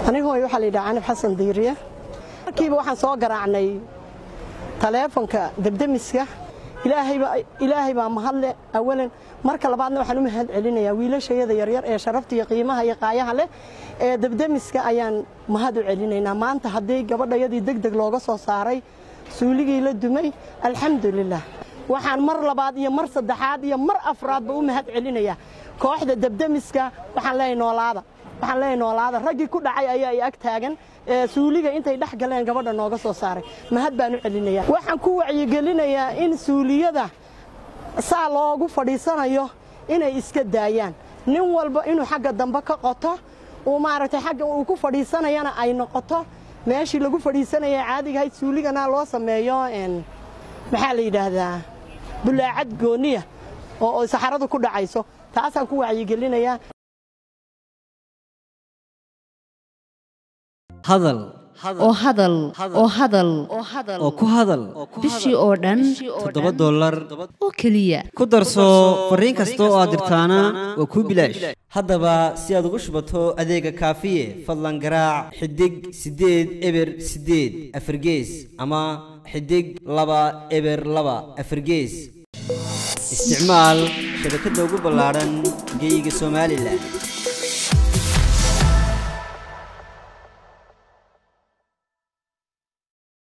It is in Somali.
anigoo waxaa la yidhaha canib xasan diiriye markiiba waxaan soo garaacnay taleefonka debdemiska ilaahay baa mahadle awalan marka labaadna waxaan u mahad celinayaa wiilashayada yaryar ee sharafta iyo qiimaha iyo qaayaha leh ee debdemiska ayaan mahad u celinaynaa maanta haddii gabadhayadii deg deg looga soo saaray suuligii la dumay alxamdulilah waxaan mar labaad iyo mar saddexaad iyo mar afraadba u mahad celinayaa kooxda debdemiska waxaan leeyahay noolaada waxaan leeyahay noolaada raggii ku dhacay ayaa i ag taagan suuliga intay dhex galeen gabadha nooga soo saaray mahad baan u celinayaa waxaan ku wacyigelinayaa in suuliyada saa loogu fadhiisanayo inay iska daayaan nin walba inuu xagga dambe ka qoto uu maaragtay xagga uu ku fadhiisanayana ay noqoto meeshii lagu fadhiisanaya caadigahayd suuligana loo sameeyo maxaa la yidhaahdaa bulaacad gooniya oo saxaradu ku dhacayso taasaan ku wacyigelinayaa hadal oo hadal oo hadal oo ku hadal bishii oo dhan toddoba dollar oo keliya ku darso fariin kasta oo aad dirtaana waa kuu bilaash haddaba si aad ugu shubato adeega kaafiye fadlan garaac xidig siddeed eber siddeed afargees ama xidig laba eber laba afargees isticmaal shabakadda ugu ballaadhan geyga somalilan